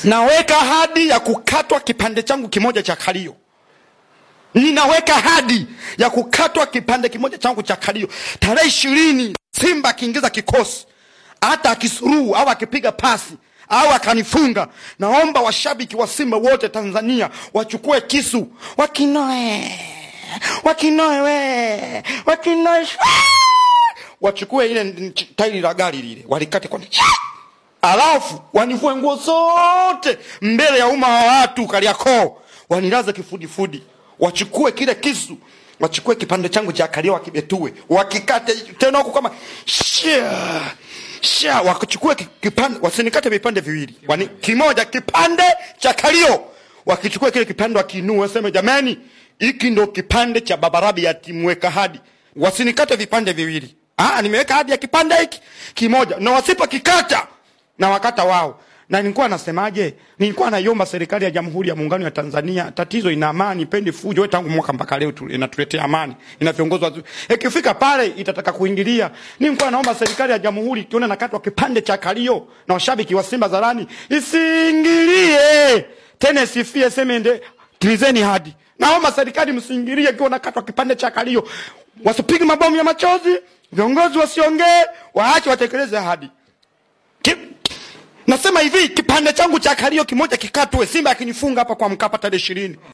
naweka hadi ya kukatwa kipande changu kimoja cha kalio ninaweka hadi ya kukatwa kipande kimoja changu cha kalio tarehe ishirini simba akiingiza kikosi hata akisuruu au akipiga pasi au akanifunga naomba washabiki wa simba wote tanzania wachukue kisu wakinoe wakinoe we wakinoe shwa! wachukue ile nch- tairi la gari lile walikate kwa alafu wanivue nguo zote mbele ya umma wa watu kaliakoo wanilaze kifudifudi wachukue kile kisu wachukue kipande changu cha kalio wakibetue wakikate tena huku kama sha sha wakichukue ki- kipande wasinikate vipande viwili Wani, kimoja kipande cha kalio wakichukua kile kipande wakiinua waseme jamani hiki ndo kipande cha babarabi ya timweka hadi wasinikate vipande viwili ah, nimeweka hadi ya kipande hiki kimoja na wasipokikata na wakata wao na nilikuwa nasemaje nilikuwa naiomba serikali ya jamhuri ya muungano ya tanzania tatizo ina amani pendi fujo we tangu mwaka mpaka leo tu- inatuletea amani ina viongozi wazuri ikifika pale itataka kuingilia nilikuwa naomba serikali ya jamhuri ikiona nakatwa kipande cha kalio na washabiki wa simba zarani isiingilie tena isifie seme ende tilizeni hadi naomba serikali msiingilie ikiwa nakatwa kipande cha kalio wasipige mabomu ya machozi viongozi wasiongee waache watekeleze ahadi Ki- nasema hivi kipande changu cha kalio kimoja kikatwe simba akinifunga hapa kwa mkapa tarehe ishirini